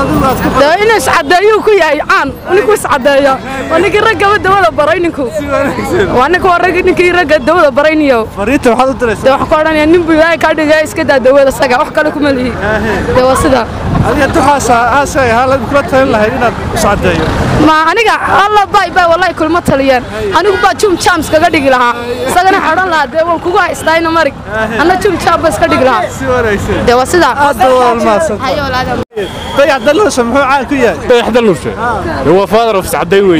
adigu aad ku dee inuu iscadeeyuu ku yahay caan ninku iscadeeyo waa ninkii raggaba dawada baray ninku waa ninka waa rag ninkii ragga dawada baray niyo fariinta waxaad u diraysaa dee waxaan ku odhanaya nin buu ilaahay kaa dhigaya iska daa dawada saga wax kale kuma lihi dee waa sida adiga duxaasa aasay haalad kula talin lahayd inaad iscadeeyo ma aniga alla bay bay wallahi kulma taliyeen anigu baa jum jams kaga dhigi lahaa isagana waxaan odhan lahaa dee waan kugu haystayna marig anna jum jam ba iska dhigi lahaa si wanaagsan dee waa sidaa aad baa waalmaadsan Hayo walaalaha. dayax dalluusha muxuu caan ku yahay dayax dalluusha هو فاذر اوف سعدي وي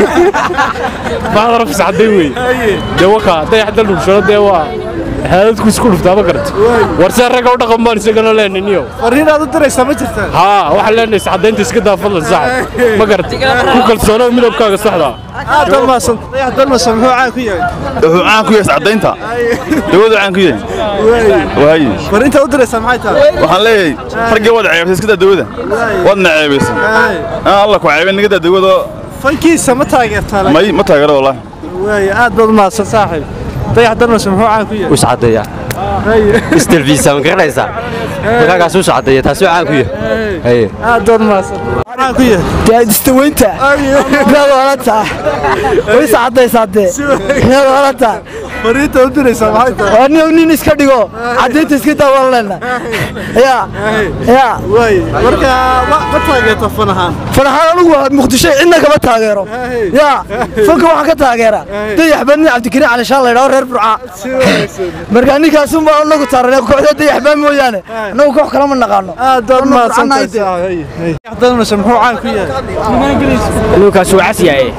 فاذر اوف سعدي وي دوكا dayax dalluusha dee waa haadadku isku dhuftaa ma garata warse ragga u dhaqan baan isagana leeniniyo fariin aad u diraysaa ma jirtaa haa waxaan leenahay sacadaynta iska daa fadlan saxab ma garata ku kalsoonoo midabkaaga saxda aad baa maadsan dayax dalluusha muxuu caan ku yahay wuxuu caan ku yahay sacdaynta dawadu caan ku yahay waaye fariinta u diraysaa maxay tahay waxaan leeyahay raggii waad ceebaysay iska daa dawada waadna ceebaysay aan alla ku ceebin niga daa dawada fankiisa ma taageertaa laakiin? may ma taageero wallahi waaye aad baad maadsan saaxiib dayax dalluusha muxuu caan ku yahay وسعدية استلفيسا ما قريسا markaagaas u socdaya taasi caan ku yahay haye aad baad maadsan caan ku yahay daadistaweynta inaad olata way sacadaysaadee inaad olata fariinta u diraysaa maxay tahay oo nin nin iska dhigo cadaynta iska daawalanayna ya ya waaye marka ma ma taageerta fan ahaan fanaxaan anugu waa muqdisho cidna kama taageero ya fanka waxaan ka taageera dayax baa nin cabdikariin cali shaan laydhaho reer burca si wanaagsan marka ninkaasun baa anagu taaranay kooxda dayax baa mooyaane anagu koox kalama naqaano aad baad Anu maadsan burcanahay tahay dee. dayax dalluusha muxuu caan ku yahay ninkaas waa casyaye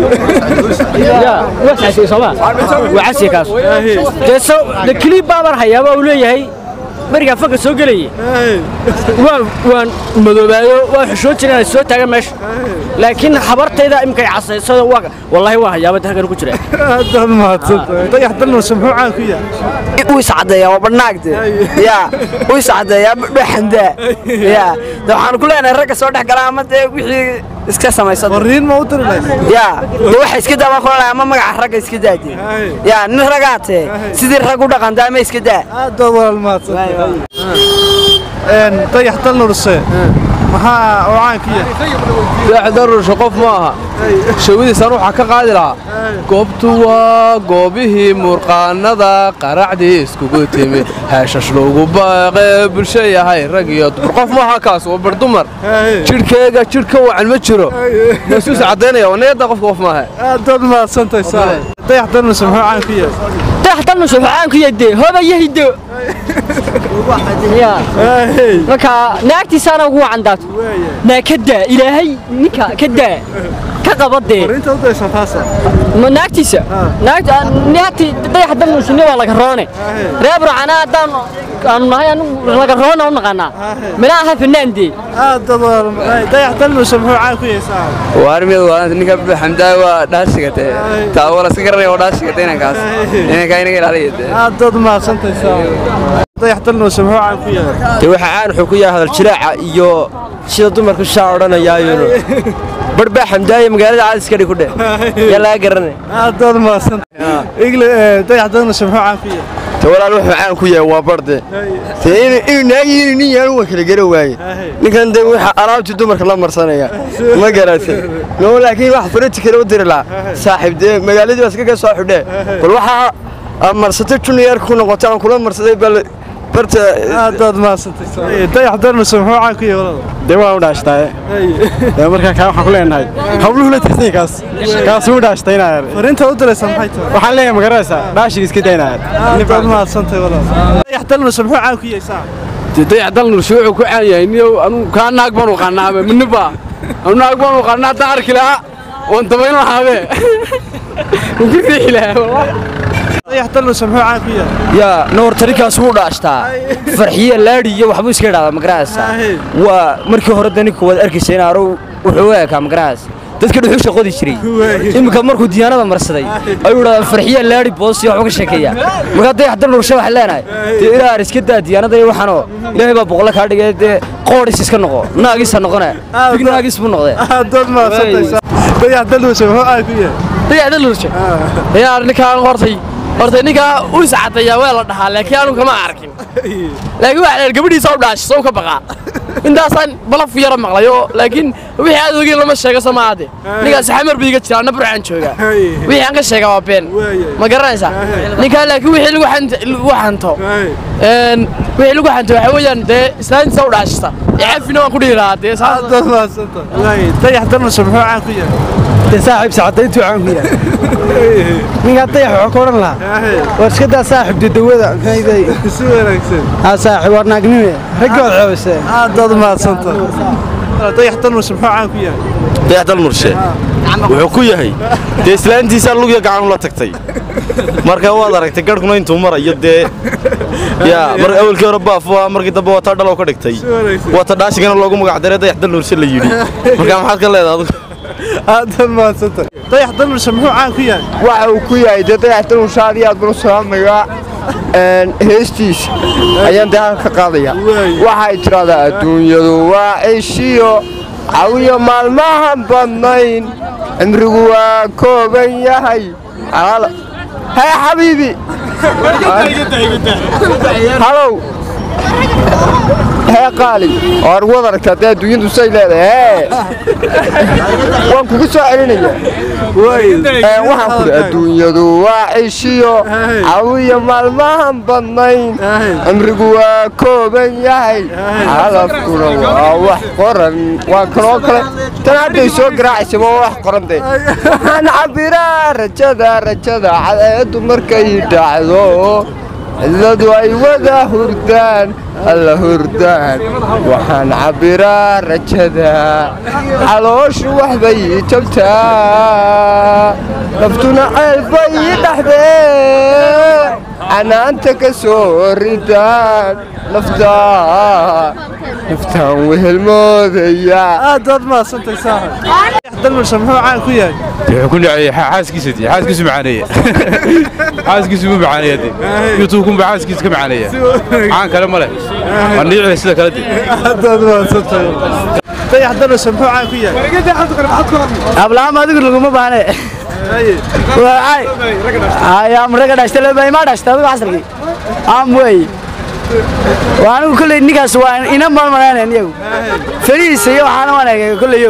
ya waa casyaye sooma waa casyaye kaas dee so de clip baaban hayaaba uu leeyahay berigaa fanka soo gelayay waan waan madoobaayo waan xushoon jiray inay soo taagan meesha laakiin habartayda imikay casaysada waa wallaahi waa hayaaba halkan ku jira aad baad maadsan tahay dayax dalluusha muxuu caan ku yahay u iscadeeyaa waa banaagde ya u iscadeeyaa dhexandaa ya de waxaan ku leenahay ragga soo dhex gala ama dee wixii iska samaysada fariin ma u diri lahayd ya de waxa iska daa baan ku leenahay ama magaca ragga iska daade ya nin ragaatee sidii rag u dhaqantaa ama iska daa aad baad waalmaadsan een dayax dalluusha maxaa oo caan ku yahay dayax dalluusha qof ma aha shawadiisan waxaa ka qaadi lahaa goobtu waa goobihii murqaanada qaracdii iskugu timi heeshash loogu baaqe bulsho yahay rag iyo dumar qof ma aha kaas waa bar dumar jidhkeega jidh ka wacan ma jiro masuus caddaynaya waa niyadda qofka qof maaha aad baad maadsan tahay saaxiib dayax dalluusha muxuu caan ku yahay dayax dalnusha waxaa aan ku yadee hoba iyo hiddo ya marka naagtiisaana ugu wacan daato naa ka daa ilaahay ninka ka daa ka qaba dee fariinta u diraysaa taasa ma naagtiisa naagta naagti dayax dalnusha nin waa laga roone reer burcana haddaan aanu nahay anigu laga roona u naqaanaa mina aha fanaan dee aad baad waalmaadsan dayax dalluusha muxuu caan ku yahay saaxiib waarmiyad waa ninka xamdaa waa dhaashigate taa wala iska garanaya waa dhaashigate inankaas inankaa inaga ilaaliya aad baad maadsan tahay saaxiib dayax dalluusha muxuu caan ku yahay dee waxa caan wuxuu ku yahay hadal jiraaca iyo sida dumarku shaa odhanayaayuno barbaa xamdaaya magaalada caadi iska dhig ku dheh yaa laga garanay aad baad maadsan tahay igle dayax dalluusha muxuu caan ku yahay te walaal wuxuu caan ku yahay waa barde dee inuu naagiyini nin yaanu waa kala garan waaye ninkan dee waxa alaabtii dumarka la marsanaya ma garatay no laakiin wax farati kale u diri lahaa saaxiib dee magaaladii baa iskaga soo xidhee bal waxaa aad marsatay juniorka ku noqotay aan kula marsaday bal barta aad baad maadsan tahay saaxiib dayax dalluusha muxuu caan ku yahay walaal dee waa u dhaashtaye dee markaa kaa waxaan ku leenahay hawluhu la tirsan kaas kaas u dhaashtaynaayar fariinta u diraysaa maxay tahay waxaan leeyahay magaraysaa dhaashiga iska daynaayar aad baad maadsan tahay walaal dayax dalluusha muxuu caan ku yahay saaxiib dayax dalnursha wuxuu ku caan yahay niyow anugu kaa naag baan u qaanaabe minniba anu naag baan u qaanaa haddaan arki lahaa waan dabayn lahaabe waan ku riixi lahaa dayax dalluusha muxuu caan ku yahay yaa noortarikaas wuu dhaashtaa farxiye laadhi iyo waxbuu iska idhahdaa magaraysa waa markii hore dani kuwaad arkaysa in arow wuxuu u ekaa magarayas dadka dhuxusha qodi jiray iminka markuu diyaanada marsaday ayuu idhahdaa farxiye laadhi boos iyo waxbuu ka sheekeeya markaa dayax dalnursha waxaan leenahay dee ilaar iska daa diyaanada iyo waxaanoo ilaahay baa boqolla kaa dhigay dee qoodhis iska noqo naagisa noqone big naagis buu noqdee aad baad maadsan tahay saaxiib dayax dalluusha muxuu caan ku yahay dayax dalnursha yaa ninkaan hortay hortay ninkaa u iscadayaa waa la dhahaa laakiin anu kama arkin laakiin waxa dheer gabadhiisa u dhaashay soo ka baqaa intaasaan balaf yara maqlayo laakiin wixii aad ogeyn lama sheego soo maade ninkaas xamar buu iga jira anna burcaan joogaa wixii aan ka sheega waa been ma garanaysaa ninkaa laakiin wixii lagu xant- lagu xanto een, wixii lagu xanto waxaa weeyaan dee islaantiisa u dhaashista icafina waan ku dhihi lahaa dee saas aad maasanta waay dayax dalnushe muxuu caan ku yahay dee saaxiib sacadayntuu caan ku yahay ninkaa dayax wuxuu ka odhan lahaa war iska daa saaxiib dadawada maxayday si wanaagsan haa saaxiib war naagnime raggood ceebisee aadaad maasanta dayax dalnushe muxuu caan ku yahay dayax dal murshe wuxuu ku yahay dee islaantiisaa lugya gacan ula tagtay marka waad aragtay garhkuna intuu marayo dee yaa mar awalkii hore baaf waa markii dambe waa taa dhalow ka dhigtay waa ta dhaashigana loogu magac daray dayax dal murshe la yidhi marka maxaad ka leedahay adigu aadaad maasanta dayax dalnushe muxuu caan ku yahay waxa uu ku yahay dee dayax dalnushe aad iyo aad buu salaamayaa heestiisa ayaan dee halka qaadaya waxay tidhahdaa adduunyadu waa cishiyo cawiyo maalmahan badnayn cimrigu waa kooban yahay hee xabiibi halow hee qaali waar wad aragtaa dee adduunyadu say leedahay hee waan kugu soo celinaya waxaan kudhi adduunyadu waa cishiyo cawiyo maalmahan badnayn cimrigu waa kooban yahay calafkuna waa wax qoran waa kanoo kale tan hadday soo garaacaysa waa wax qoran de waxaan cabbiraa rajada rajada cadeedu markay dhacdo cidladu ay wada hurdaan alla hurdaan waxaan cabbiraa rajada calooshu waxbay jabtaa naftuna ceelbay ii dhaxdee canaanta ka soo ridaan naftaa naftaan wehelmoodaya aadaad maasantay saaxib dayax dalnushe muxuu caan ku yahay wuxuu ku nacayay xaaskiisa dee xaaskiisu macaaneeya xaaskiisu mu macaaneeya dee youtube-kun baa xaaskiisa ka macaaneeya caan kale ma leh waa niicda sida kale dee aadaad maasantay dayax dalnushe muxuu caan ku yahay ablaam adigu laguma baahne waay ayaam raga dhashta leba ima dhashta adigu casrigii am wey waa anigu kolley ninkaas waa ina malmalaanayn iyagu farihiisa iyo waxaana waan eegay kolleyo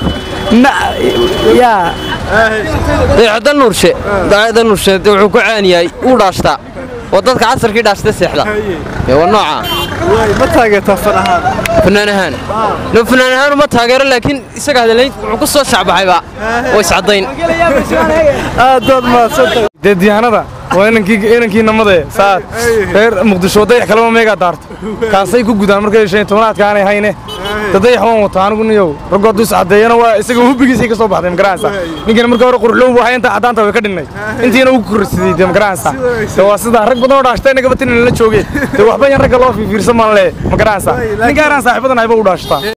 yaa dayaxda nuurshe dayaxda nuurshe dee wuxuu ku caan yahay uu dhaashtaa oo dadka casarkii dhaashta seexda ee waa nooca ma taageertaa fan ahaan fanaan ahaan no fanaan ahaan uma taageero laakiin isaga hadalayn wuxuu ku soo shacbaxayba oo iscadayn aadaad maasantay dee diyaanada waa inankii inankii namade saad reer muqdisho dayax kalema meegaa daarto kaasay ku gudaan markay shan iyo tobanaadka aanay hayne da dayax waan wataa anigu niyow raggu hadduu iscadeeyana waa isaga hubbigiisay ka soo baxday magaranaysa ninkana marka hore quruxlow buu haya intaa caddaanta way ka dhinnay intiina ugu korsidey dee magaranaysa de waa sidaa rag badan oo dhaashta inagaba tinina la joogeen dee waxba yan ragga loo fiirsan maan le magaranaysa ninkaaraan saaxiibadan ayba u dhaashtaa